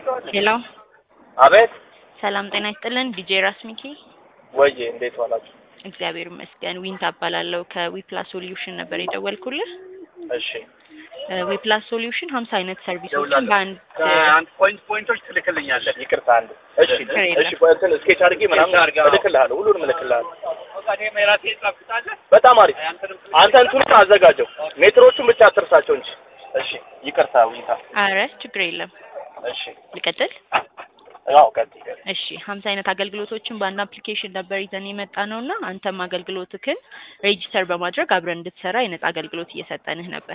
ሄሎ አቤት ሰላም ጤና ይስጥልን። ዲጄ ራስ ሚኪ ወዬ፣ እንዴት ዋላችሁ? እግዚአብሔር ይመስገን። ዊንታ እባላለሁ ከዊፕላስ ሶሉሽን ነበር የደወልኩልህ። እሺ ዊፕላስ ሶሉሽን ሀምሳ አይነት ሰርቪሶችን በአንድ አንድ ፖይንት ፖይንቶች ትልክልኛለህ። ይቅርታ አንድ እሺ ችግር የለም። እሺ ቆይ እንትን ስኬች አድርጌ ምናምን ስኬች አድርገህ፣ አዎ። እልክልሃለሁ ሁሉንም እልክልሃለሁ። እኔም የራሴ ጻፍኩታለህ። በጣም አሪፍ አንተንም አንተ እንትኑን አዘጋጀው ሜትሮቹን ብቻ አትርሳቸው እንጂ እሺ ይቅርታ ዊንታ አረ ችግር የለም። እሺ ልቀጥል? ያው ቀጥይ ቀጥይ እሺ ሀምሳ አይነት አገልግሎቶችን በአንድ አፕሊኬሽን ነበር ይዘን የመጣ ነው እና አንተም አገልግሎትክን ሬጂስተር በማድረግ አብረን እንድትሰራ የነጻ አገልግሎት እየሰጠንህ ነበር።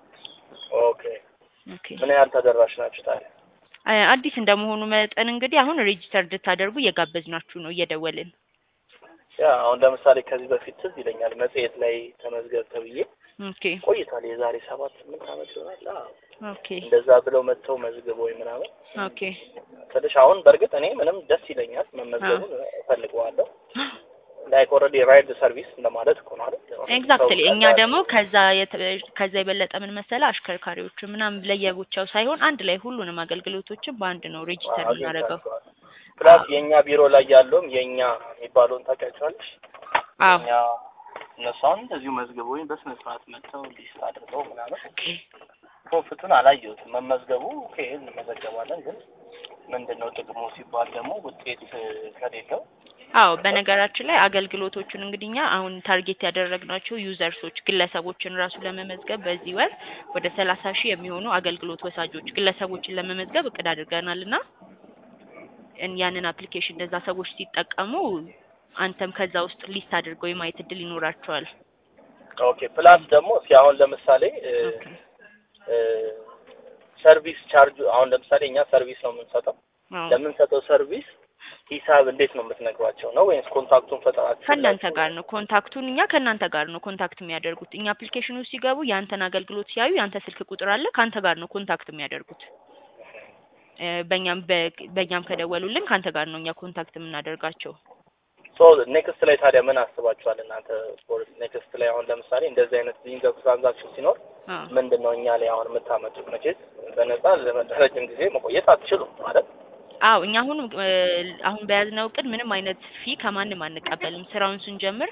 ኦኬ ኦኬ ምን ያህል ተደራሽ ናችሁ ታዲያ? አ- አዲስ እንደመሆኑ መጠን እንግዲህ አሁን ሬጂስተር እንድታደርጉ እየጋበዝናችሁ ነው እየደወልን። ያ አሁን ለምሳሌ ከዚህ በፊት ትዝ ይለኛል መጽሔት ላይ ተመዝገብ ተብዬ ኦኬ ቆይቷል። የዛሬ ሰባት ስምንት ዓመት ይሆናል። አዎ ኦኬ እንደዛ ብለው መጥተው መዝግበው ምናምን ኦኬ ትንሽ አሁን በእርግጥ እኔ ምንም ደስ ይለኛል መመዝገቡን እፈልገዋለሁ። ላይክ ኦልሬዲ ራይድ ሰርቪስ እንደማለት እኮ ነው አይደል? ኤግዛክትሊ ሰው እኛ ደግሞ ከዛ የተ- ከዛ የበለጠ ምን መሰለ አሽከርካሪዎች ምናምን ለየብቻው ሳይሆን አንድ ላይ ሁሉንም አገልግሎቶችን በአንድ ነው ሬጂስተር የምናደርገው። ፕላስ የእኛ ቢሮ ላይ ያለውም የእኛ የሚባለውን ታውቂያቸዋለሽ? አዎ እኛ እነሱ አሁን እንደዚሁ መዝግበውኝ በስነ ስርዓት መጥተው ሊስት አድርገው ምናምን ኦኬ ፕሮፊቱን አላየሁትም። መመዝገቡ ኦኬ እንመዘገባለን፣ ግን ምንድን ነው ጥቅሙ ሲባል ደግሞ ውጤት እ፣ ከሌለው አዎ በነገራችን ላይ አገልግሎቶቹን እንግዲህ እኛ አሁን ታርጌት ያደረግናቸው ዩዘርሶች ግለሰቦችን ራሱ ለመመዝገብ በዚህ ወር ወደ ሰላሳ ሺህ የሚሆኑ አገልግሎት ወሳጆች ግለሰቦችን ለመመዝገብ እቅድ አድርገናል እና እን- ያንን አፕሊኬሽን እነዛ ሰዎች ሲጠቀሙ አንተም ከዛ ውስጥ ሊስት አድርገው የማየት እድል ይኖራቸዋል። ኦኬ ፕላስ ደግሞ እስኪ አሁን ለምሳሌ እ፣ ኦኬ እ፣ ሰርቪስ ቻርጅ አሁን ለምሳሌ እኛ ሰርቪስ ነው የምንሰጠው አዎ ለምንሰጠው ሰርቪስ ሂሳብ እንዴት ነው የምትነግሯቸው ነው ወይስ ኮንታክቱን ፈጠራችሁ ከእናንተ ጋር ነው ኮንታክቱን እኛ ከእናንተ ጋር ነው ኮንታክት የሚያደርጉት። እኛ አፕሊኬሽኑ ሲገቡ የአንተን አገልግሎት ሲያዩ የአንተ ስልክ ቁጥር አለ ከአንተ ጋር ነው ኮንታክት የሚያደርጉት። እ፣ በእኛም በ- በእኛም ከደወሉልን ከአንተ ጋር ነው እኛ ኮንታክት የምናደርጋቸው። ሶ ኔክስት ላይ ታዲያ ምን አስባችኋል እናንተ? ኔክስት ላይ አሁን ለምሳሌ እንደዚህ አይነት ሊንክ ትራንዛክሽን ሲኖር አዎ ምንድን ነው እኛ ላይ አሁን የምታመጡት? መቼስ በነጻ ለረጅም ጊዜ መቆየት አትችሉም ማለት አዎ እኛ አሁን እ፣ አሁን በያዝነው እቅድ ምንም አይነት ፊ ከማንም አንቀበልም። ስራውን ስንጀምር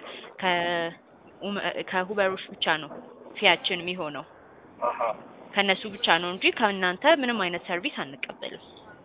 ከኡመ- ከሁበሮች ብቻ ነው ፊያችን የሚሆነው አሀ ከእነሱ ብቻ ነው እንጂ ከእናንተ ምንም አይነት ሰርቪስ አንቀበልም።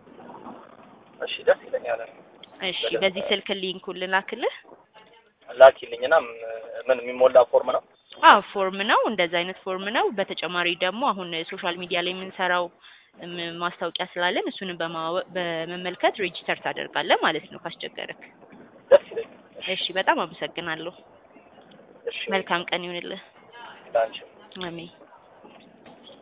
እሺ ደስ ይለኛል። እሺ በዚህ ስልክ ሊንኩን ልላክልህ። ላኪልኝና ም- ምን የሚሞላ ፎርም ነው? አዎ ፎርም ነው፣ እንደዛ አይነት ፎርም ነው። በተጨማሪ ደግሞ አሁን ሶሻል ሚዲያ ላይ የምንሰራው እም፣ ማስታወቂያ ስላለን እሱንም በማወ- በመመልከት ሬጂስተር ታደርጋለህ ማለት ነው ካስቸገረክ። ደስ ይለኛል። እሺ በጣም አመሰግናለሁ። እሺ መልካም ቀን ይሁንልህ። ላንቺ አሜን።